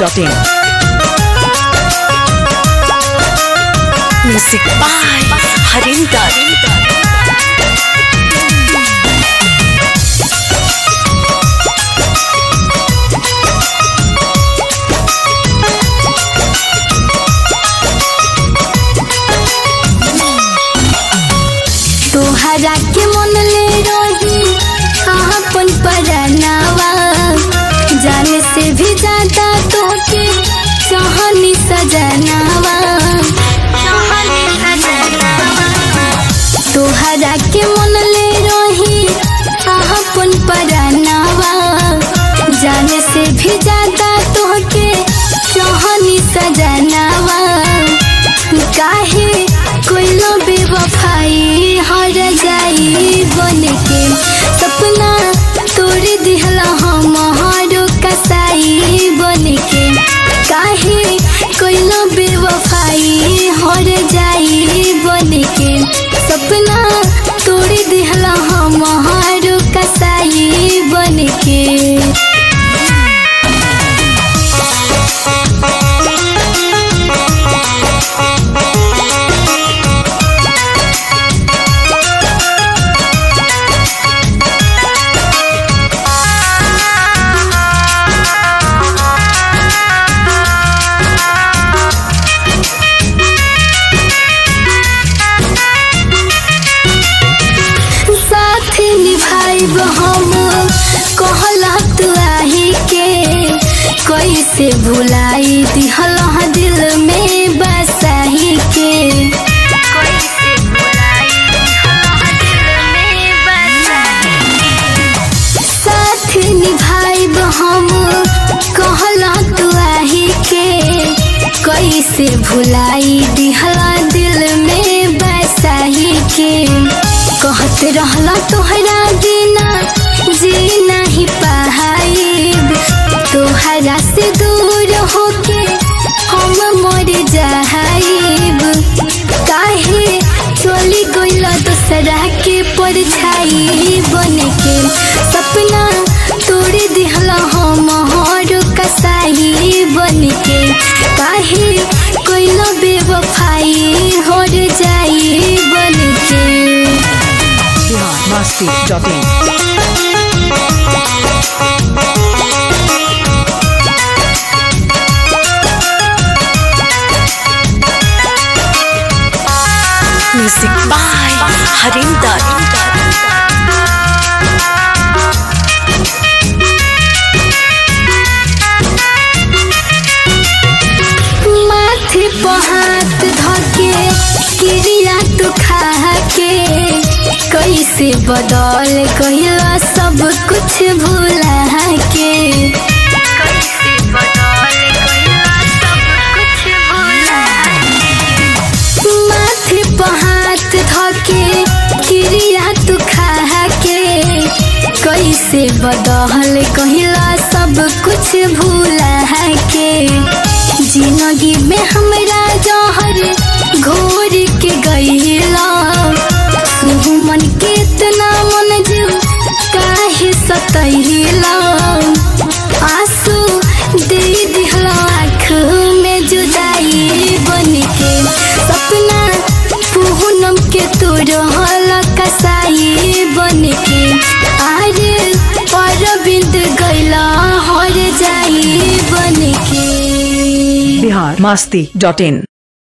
masti.in. Music by Harinder. तोहरा के मन ले रही अपन परनावा जाने से भी ज्यादा तोके चाहनी सजनावा तोहरा के मन ले रही अपन परनावा जाने से भी ज्यादा तोके चाहनी सजनावा काहे कोइलो बेवफाई हर जाई बन के सपना तोड़ दिहला हमारो कसाई बन के काहे कोइलो बेवफाई हर जाई बन के सपना तोड़ दिहला हमारो कसाई बन के साथ निभाइब हम कहला तू आही के कैसे भुलाई दिहल दिल में बसाही के कैसे भुलाई दिल में साथ निभाइब हम कहला तू आही के कैसे भुलाई दिहला दिल में बसाही के कहत रहला तोहरा बिना जी नहीं पाइब तोहरा से दूर होके हम मर जाइब काहे चली गइल दूसरा के परछाई बन के सपना तोड़ दिहला हम हर कसाई बन के काहे कोइल बेवफाई हर जाई बन के masti.in. Music by Harinder. माथे पर हाथ धके क्रिया तू खा के कैसे बदल गइला सब कुछ भूला के कैसे बदल गइला सब कुछ भूला माथे पर हाथ धके क्रिया तू खा के कैसे बदल कहिला सब कुछ भूला के जिंदगी में हमरा जहर घोर के गईला मन के इतना मन जीव काहे सतहिला आंसू दे दिहला आँख में जुदाई बन के सपना पूनम के तू रहल कसाई बन के आरे अरविंद गैला हर जाई बन के Bihar masti.in.